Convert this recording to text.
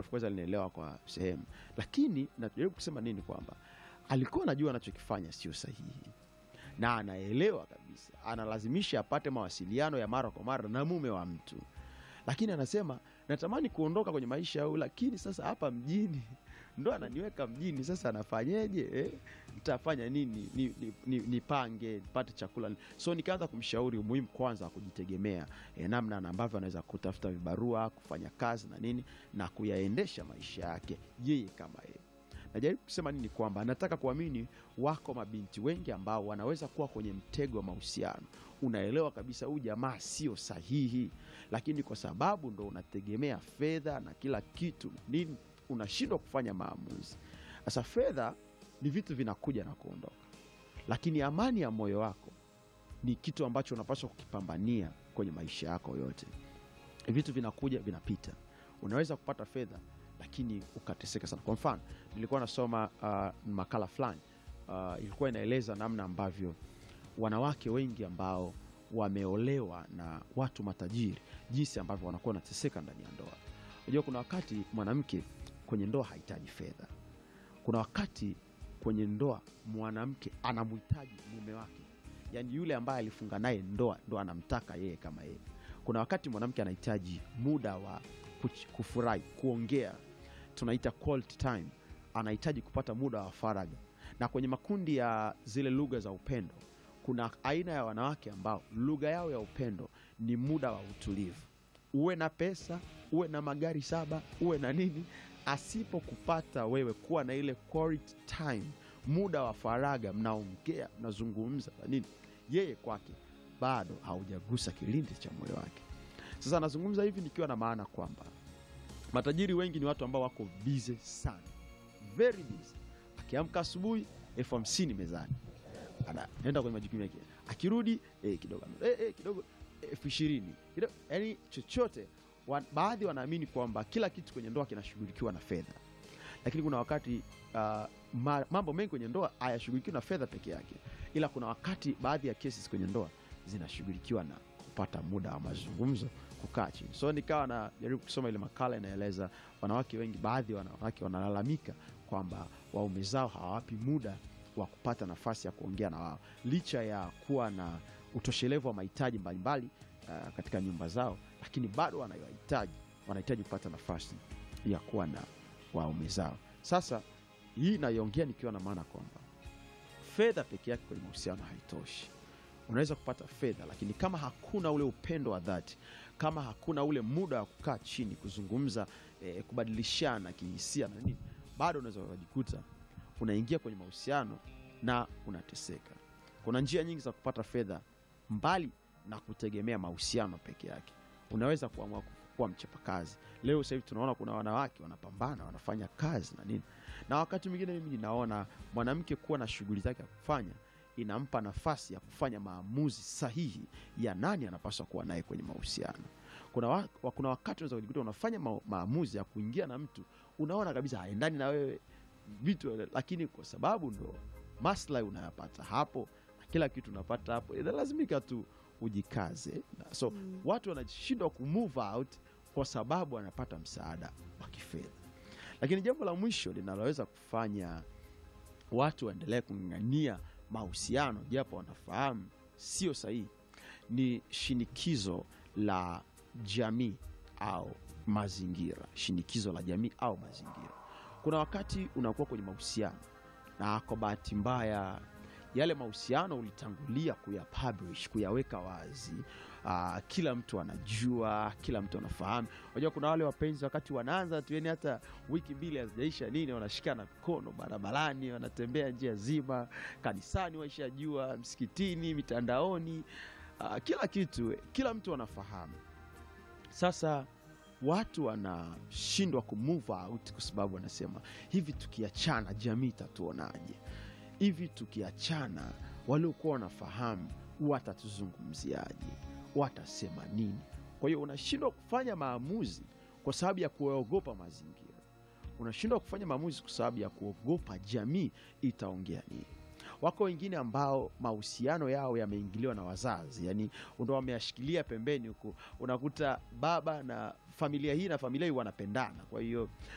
of course alinielewa kwa sehemu, lakini najaribu kusema nini, kwamba alikuwa anajua anachokifanya sio sahihi na anaelewa kabisa, analazimisha apate mawasiliano ya mara kwa mara na mume wa mtu, lakini anasema natamani kuondoka kwenye maisha au, lakini sasa hapa mjini ndo ananiweka mjini, sasa anafanyeje? Eh, nitafanya nini? Ni- ni- ni- Nipange nipate chakula. So nikaanza kumshauri umuhimu kwanza wa kujitegemea, eh, namna na ambavyo anaweza kutafuta vibarua, kufanya kazi na nini na kuyaendesha maisha yake yeye kama yeye. Najaribu kusema nini? Kwamba nataka kuamini wako mabinti wengi ambao wanaweza kuwa kwenye mtego wa mahusiano. Unaelewa kabisa huyu jamaa sio sahihi, lakini kwa sababu ndo unategemea fedha na kila kitu nini, unashindwa kufanya maamuzi. Sasa fedha ni vitu vinakuja na kuondoka, lakini amani ya moyo wako ni kitu ambacho unapaswa kukipambania kwenye maisha yako yote. Vitu vinakuja vinapita, unaweza kupata fedha lakini ukateseka sana. Kwa mfano, nilikuwa nasoma uh, makala fulani uh, ilikuwa inaeleza namna ambavyo wanawake wengi ambao wameolewa na watu matajiri, jinsi ambavyo wanakuwa wanateseka ndani ya ndoa. Unajua, kuna wakati mwanamke kwenye ndoa hahitaji fedha. Kuna wakati kwenye ndoa mwanamke anamhitaji mume wake, yaani yule ambaye alifunga naye ndoa ndo anamtaka yeye kama yeye. Kuna wakati mwanamke anahitaji muda wa kuch- kufurahi, kuongea, tunaita quality time. Anahitaji kupata muda wa faragha, na kwenye makundi ya zile lugha za upendo kuna aina ya wanawake ambao lugha yao ya upendo ni muda wa utulivu. Uwe na pesa, uwe na magari saba, uwe na nini, asipokupata wewe kuwa na ile quality time, muda wa faragha, mnaongea, mnazungumza na nini, yeye kwake bado haujagusa kilindi cha moyo wake. Sasa nazungumza hivi nikiwa na maana kwamba matajiri wengi ni watu ambao wako bize sana, very busy. Akiamka asubuhi elfu hamsini mezani, anaenda kwenye majukumu yake, akirudi eh, kidogo eh, eh, kidogo elfu ishirini kidogo, yani chochote wa, baadhi wanaamini kwamba kila kitu kwenye ndoa kinashughulikiwa na fedha, lakini kuna wakati uh, ma, mambo mengi kwenye ndoa hayashughulikiwi na fedha peke yake, ila kuna wakati baadhi ya cases kwenye ndoa zinashughulikiwa na kupata muda wa mazungumzo, kukaa chini. So nikawa najaribu kusoma ile makala inaeleza wanawake wengi, baadhi ya wanawake wanalalamika kwamba waume zao hawawapi muda wa kupata nafasi ya kuongea na wao, licha ya kuwa na utoshelevu wa mahitaji mbalimbali uh, katika nyumba zao, lakini bado wanahitaji wanahitaji kupata nafasi ya kuwa na waume zao. Sasa hii naiongea nikiwa na maana kwamba fedha peke yake kwenye mahusiano haitoshi. Unaweza kupata fedha, lakini kama hakuna ule upendo wa dhati, kama hakuna ule muda wa kukaa chini kuzungumza, eh, kubadilishana kihisia na nini, bado unaweza ukajikuta unaingia kwenye mahusiano na unateseka. Kuna njia nyingi za kupata fedha mbali na kutegemea mahusiano peke yake. Unaweza kuamua kuwa mchapakazi. Leo sasa hivi tunaona kuna wanawake wanapambana, wanafanya kazi na nini, na wakati mwingine mimi ninaona mwanamke kuwa na shughuli zake ya kufanya inampa nafasi ya kufanya maamuzi sahihi ya nani anapaswa kuwa naye kwenye mahusiano. Kuna, wa, wa- kuna wakati unaweza kujikuta unafanya ma, maamuzi ya kuingia na mtu unaona kabisa haendani na wewe vitu, lakini kwa sababu ndo maslahi unayapata hapo na kila kitu unapata hapo, inalazimika tu ujikaze. Na So watu wanashindwa kumove out kwa sababu wanapata msaada wa kifedha. Lakini jambo la mwisho linaloweza kufanya watu waendelee kung'ang'ania mahusiano japo wanafahamu sio sahihi ni shinikizo la jamii au mazingira. Shinikizo la jamii au mazingira. Kuna wakati unakuwa kwenye mahusiano na kwa bahati mbaya yale mahusiano ulitangulia kuyapublish, kuyaweka wazi. Aa, kila mtu anajua, kila mtu anafahamu. Unajua kuna wale wapenzi wakati wanaanza tu, yani hata wiki mbili hazijaisha nini, wanashikana mikono barabarani, wanatembea njia zima, kanisani waishajua, msikitini, mitandaoni, aa, kila kitu, kila mtu anafahamu. Sasa watu wanashindwa kumove out kwa sababu wanasema hivi, tukiachana jamii itatuonaje? Hivi tukiachana waliokuwa wanafahamu watatuzungumziaje? Watasema nini? Kwa hiyo unashindwa kufanya maamuzi kwa sababu ya kuogopa mazingira, unashindwa kufanya maamuzi kwa sababu ya kuogopa jamii itaongea nini. Wako wengine ambao mahusiano yao yameingiliwa na wazazi, yani ndo wameyashikilia pembeni huku. Unakuta baba na familia hii na familia hii wanapendana, kwa hiyo